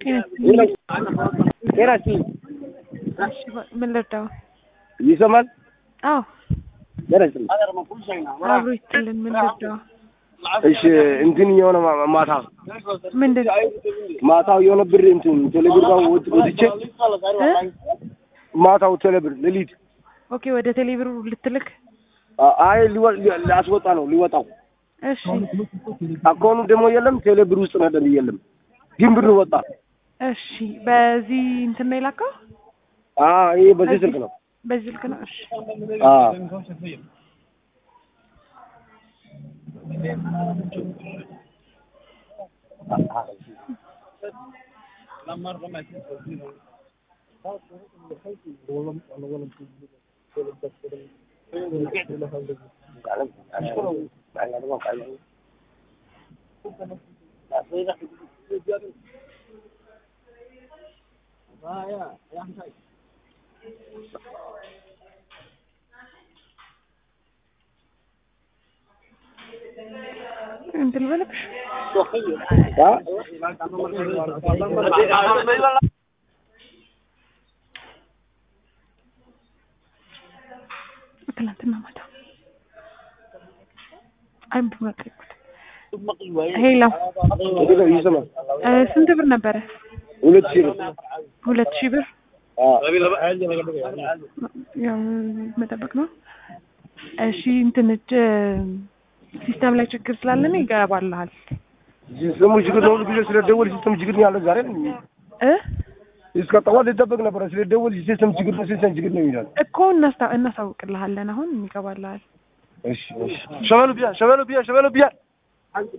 ጤና ይስጥልኝ። ምን ልርዳው? ይሰማል? አዎ ጤና ይስጥልኝ። አብሮ ይስጥልን። ምን ልርዳው? እሺ እንትን የሆነ ማ- ማታ ምንድን ማታው የሆነ ብር እንትን ቴሌብር ጋር ወጥ- ወጥቼ እ? ማታው ቴሌብር ሌሊት ኦኬ ወደ ቴሌብር ልትልክ? አ- አይ ሊወ- ሊ- ሊያስወጣ ነው ሊወጣው እሺ አካውኑ ደግሞ የለም ቴሌብር ውስጥ ነበር የለም ግን ብር ወጣ። እሺ በዚህ እንትን ነው የላከው? አ ይሄ በዚህ ስልክ ነው። በዚህ ስልክ ነው። እሺ አ እንትን በለብሽ አ ትናንትና ማታ አንዱ መቀቁት ሄሎ እንዴት ነው ይሰማል? እ፣ ስንት ብር ነበረ? ሁለት ሺህ ብር ሁለት ሺህ ብር አ ያው መጠበቅ ነው። እሺ እንትን እ፣ ሲስተም ላይ ችግር ስላለን ይገባልሃል ሲስተሙ ችግር ነው። ሁሉ ጊዜ ስለደወል ሲስተም ችግር ነው ያለ ዛሬ እ እስከ ጠዋት ሊጠበቅ ነበረ። ስለደወል ሲስተም ችግር ነው ሲስተም ችግር ነው ይላል። እኮ እናስታ እናሳውቅልሃለን። አሁን ይገባልሃል። እሺ እሺ ሸበሉ ቢያ ሸበሉ ቢያ ሸበሉ ቢያ